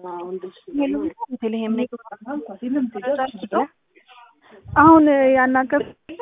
ቤተልሔም ነኝ። አሁን ያናገር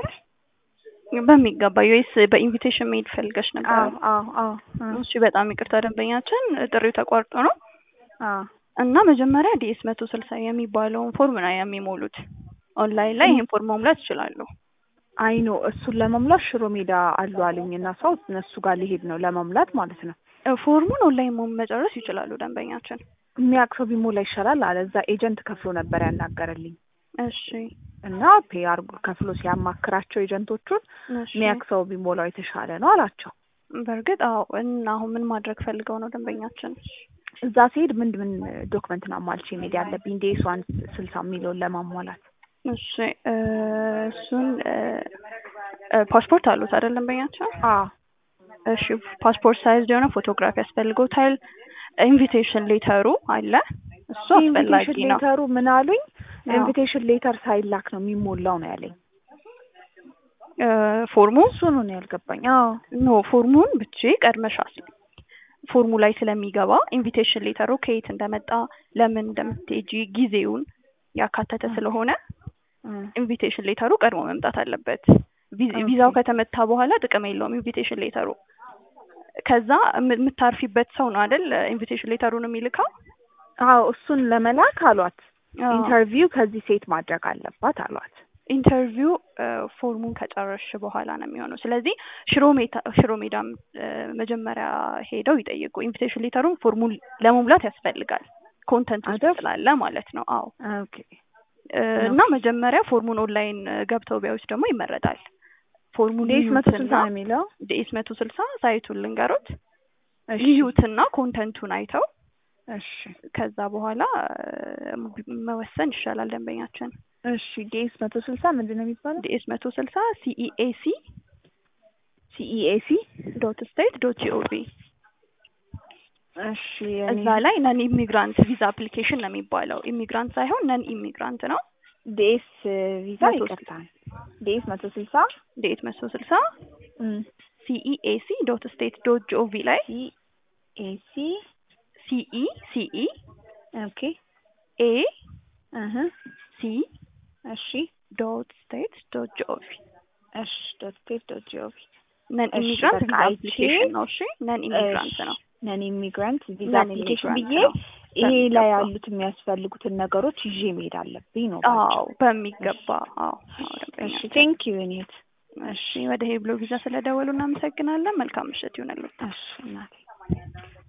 በሚገባ ዩኤስ በኢንቪቴሽን መሄድ ፈልገሽ ነበር? አዎ አዎ አዎ እሺ፣ በጣም ይቅርታ ደንበኛችን ጥሪው ተቋርጦ ነው አዎ እና መጀመሪያ ዲኤስ መቶ ስልሳ የሚባለውን ፎርም ነው የሚሞሉት። ኦንላይን ላይ ይህን ፎርም መሙላት ይችላሉ። አይ ኖ እሱን ለመሙላት ሽሮ ሜዳ አሉ አሉኝ እና ሰው እነሱ ጋር ሊሄድ ነው ለመሙላት ማለት ነው። ፎርሙን ኦንላይን ሞ መጨረስ ይችላሉ ደንበኛችን። የሚያውቅ ሰው ቢሞላ ይሻላል አለ። እዛ ኤጀንት ከፍሎ ነበር ያናገረልኝ እሺ እና ፔ አርጎ ከፍሎ ሲያማክራቸው ኤጀንቶቹን እሺ። የሚያውቅ ሰው ቢሞላው የተሻለ ነው አላቸው። በእርግጥ አዎ። እና አሁን ምን ማድረግ ፈልገው ነው ደንበኛችን? እዛ ሲሄድ ምን ምን ዶክመንት ነው አሟልቼ መሄድ ያለብኝ ዴስ ዋን ስልሳ የሚለውን ለማሟላት? እሺ እ እሱን እ እ ፓስፖርት አሉት አይደል ደንበኛችን? አዎ እሺ ፓስፖርት ሳይዝ የሆነ ፎቶግራፊ ያስፈልጎታል። ኢንቪቴሽን ሌተሩ አለ እሱ አስፈላጊ ኢንቪቴሽን ነው። ሌተሩ ምን አሉኝ? አዎ። ኢንቪቴሽን ሌተር ሳይላክ ነው የሚሞላው ነው ያለኝ። እ ፎርሙ እሱ ነው ነው ያልገባኝ። አዎ ኖ ፎርሙን ብቻ ቀድመሽ አስል ፎርሙ ላይ ስለሚገባ ኢንቪቴሽን ሌተሩ ከየት እንደመጣ ለምን እንደምትሄጂ ጊዜውን ያካተተ ስለሆነ እ ኢንቪቴሽን ሌተሩ ቀድሞ መምጣት አለበት። ቪ- ኦኬ። ቪዛው ከተመታ በኋላ ጥቅም የለውም ኢንቪቴሽን ሌተሩ። ከዛ የም- የምታርፊበት ሰው ነው አይደል ኢንቪቴሽን ሌተሩን የሚልካው። አዎ እሱን ለመላክ አሏት። አዎ። ኢንተርቪው ከዚህ ሴት ማድረግ አለባት አሏት። ኢንተርቪው እ ፎርሙን ከጨረስሽ በኋላ ነው የሚሆነው። ስለዚህ ሽሮ ሜዳ ሽሮ ሜዳም እ መጀመሪያ ሄደው ይጠይቁ። ኢንቪቴሽን ሌተሩን ፎርሙን ለመሙላት ያስፈልጋል ኮንተንት ውስጥ አይደል? ስላለ ማለት ነው። አዎ ኦኬ እ እና መጀመሪያ ፎርሙን ኦንላይን ገብተው ቢያዩት ደግሞ ይመረጣል። ፎርሙን ዴስ መቶ ስልሳ ይዩትና ነው የሚለው። ዲኤስ መቶ ስልሳ ሳይቱን ልንገሮት እሺ ይዩትና ኮንተንቱን አይተው እሺ ከዛ በኋላ እ መወሰን ይሻላል ደንበኛችን። እሺ ዴስ መቶ ስልሳ ምንድን ነው የሚባለው? ዲኤስ መቶ ስልሳ ሲኢኤሲ ሲኢኤሲ ዶት ስቴት ዶት ጂኦቪ እሺ እዛ ላይ ነን ኢሚግራንት ቪዛ አፕሊኬሽን ነው የሚባለው። ኢሚግራንት ሳይሆን ነን ኢሚግራንት ነው። ዴስ ቪዛ መቶ ይቅርታ ዴስ መቶ ስልሳ ዲኤስ መቶ ስልሳ እም ሲኢኤሲ ዶት ስቴት ዶት ጂኦቪ ላይ ሲኤሲ ሲኢ ሲኢ ኦኬ ኤ እህ ሲ እሺ ዶት ስቴት ዶት ጂኦቪ እሺ ዶት ስቴት ዶት ጂኦቪ ነን እሺ፣ ኢሚግራንት በቃ ቪዛ አይቼ- አፕሊኬሽን ነው። እሺ ነን ኢሚግራንት ነው። ነን ኢሚግራንት ቪዛ ነን አፕሊኬሽን ኢሚግራንት ብዬ ነው። ይሄ ላይ በሚገባ። ያሉት የሚያስፈልጉትን ነገሮች ይዤ መሄድ አለብኝ ነው አዎ በሚገባ አዎ። አዎ እሺ ደንበኛችን። ቴንክ ዩ ኔት እሺ ወደ ሄብሎ ቪዛ ስለደወሉ እናመሰግናለን። መልካም ምሽት ይሁንልዎት። እሺ እናቴ